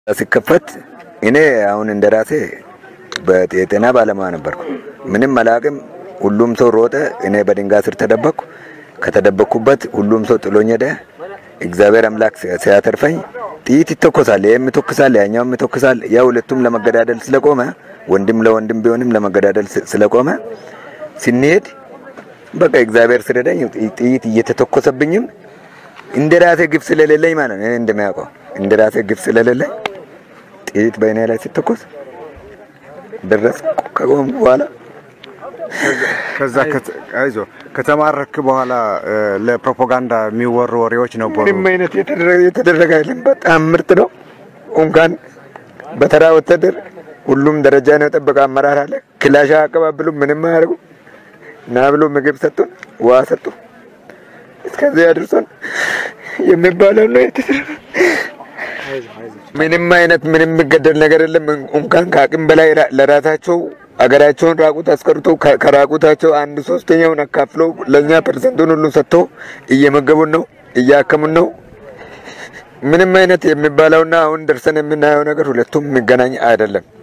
ሲከፈት እኔ አሁን እንደ ራሴ የጤና ባለሙያ ነበርኩ። ምንም አላቅም። ሁሉም ሰው ሮጠ። እኔ በድንጋይ ስር ተደበቅኩ። ከተደበቅኩበት ሁሉም ሰው ጥሎኝ ሄደ። እግዚአብሔር አምላክ ሲያተርፈኝ ጥይት ይተኮሳል፣ ይህም ይተኩሳል፣ ያኛውም ይተኩሳል። ያ ሁለቱም ለመገዳደል ስለቆመ ወንድም ለወንድም ቢሆንም ለመገዳደል ስለቆመ ስንሄድ በቃ እግዚአብሔር ስረዳኝ ጥይት እየተተኮሰብኝም እንደ ራሴ ግፍ ስለሌለኝ ማለት ነው እንደሚያውቀው እንደ ራሴ ግፍ ስለሌለኝ ጥይት በእኔ ላይ ሲተኮስ ደረስ ከቆም በኋላ ከዛ አይዞ ከተማረክ በኋላ ለፕሮፓጋንዳ የሚወሩ ወሬዎች ነበሩ። ምንም አይነት የተደረገ አይደለም። በጣም ምርጥ ነው። እንኳን በተራ ወታደር ሁሉም ደረጃ ነው የጠበቀ አመራር አለ። ክላሻ አቀባብሉ ምንም አያደርጉ ና ብሎ ምግብ ሰጡን፣ ውሃ ሰጡ። እስከዚህ አድርሶን የሚባለው ነው የተደረገ። ምንም አይነት ምንም የሚገደል ነገር የለም። እንኳን ከአቅም በላይ ለራሳቸው አገራቸውን ራቁት አስቀርቶ ከራቁታቸው አንድ ሶስተኛውን አካፍሎ ለእኛ ፐርሰንቱን ሁሉ ሰጥቶ እየመገቡን ነው፣ እያከሙን ነው። ምንም አይነት የሚባለውና አሁን ደርሰን የምናየው ነገር ሁለቱም የሚገናኝ አይደለም።